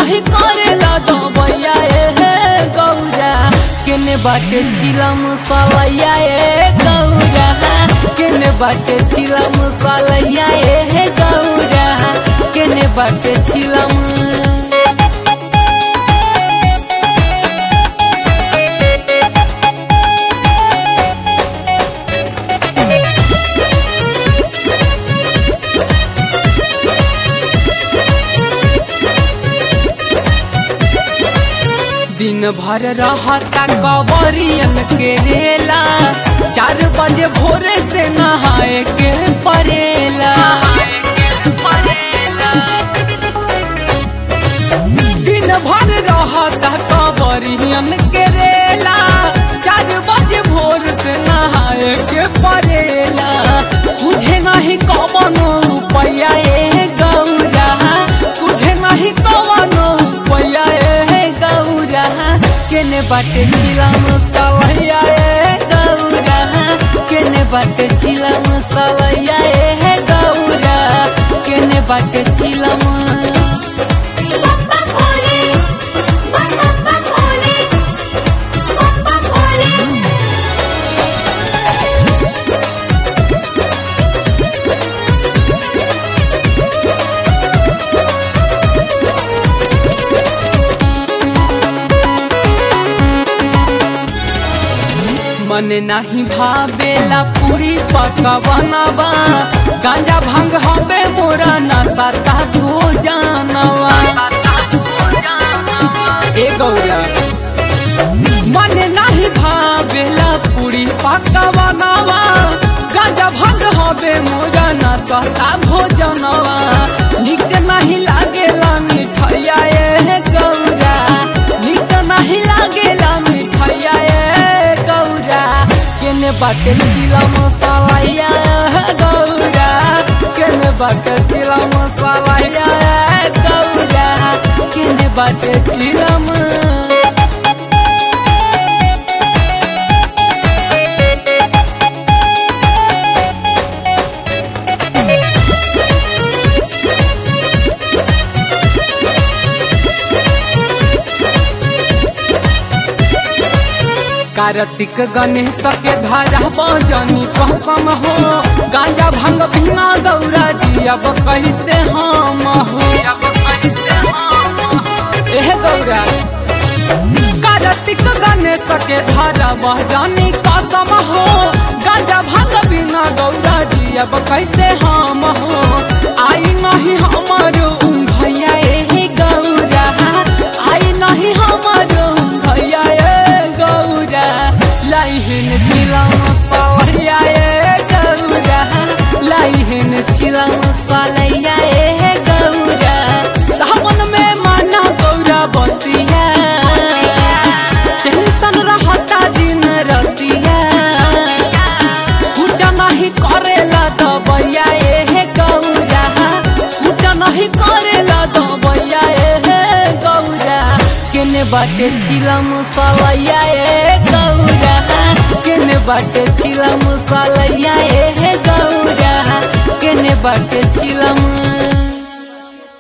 नहीं करेला दबैया ए गौरा केने बाटे चिलम सलैया ए गौरा केने बाटे चिलम सलैया ए गौरा केने बाटे चिलम दिन भर रहता कवरियन के रेला चार बजे भोरे से नहाए के परेला दिन भर रहता कवरियन के रेला चार बजे भोर से नहाए के परेला सुझे नहीं कवनो रुपया ए गौरा सुझे नहीं कवनो रुपया ए गौरा केने बाटे चिलम सलैया ए गौरा केने बाटे चिलम सलैया ए गौरा केने बाटे चिलम बप्पा भोले बप्पा भोले बप्पा भोले मन नहीं भावेला पूरी पका बनावा गांजा भांग हबे मोरा नशा ता तू जानवा ए गौरा मन नहीं भावेला पूरी पका बनावा गांजा भांग हबे मोरा नशा ता भोजनवा निक नहीं लागेला मिठाइया ए गौरा निक नहीं लागेला मिठाइया ए गौरा केने बाटे चिला मसालाया गौरा केने बाटे चिला मसालाया गौरा केने बाटे चिलम कार्तिक गणेश के धारा बजनी कसम हो गांजा भांग बिना गौरा जी अब कैसे हम हो एह गौरा कार्तिक गणेश के धारा बजनी कसम हो गांजा भांग बिना गौरा जी अब कैसे हम हो आई नहीं हमर भैया ए गौरा आई नहीं हमर भैया ए गौरा लाइहिन चिला मसालैया ए गौरा लाइहिन चिला मसालैया ए गौरा सावन में माना गौरा बतिया टेंशन रहता दिन रतिया सूट नहीं करेला दबैया ए गौरा सूट नहीं करेला दबैया ए गौरा केने बाटे चिलम सलैया ए गौरा केने बाटे चिलम सलैया ए गौरा केने बाटे चिलम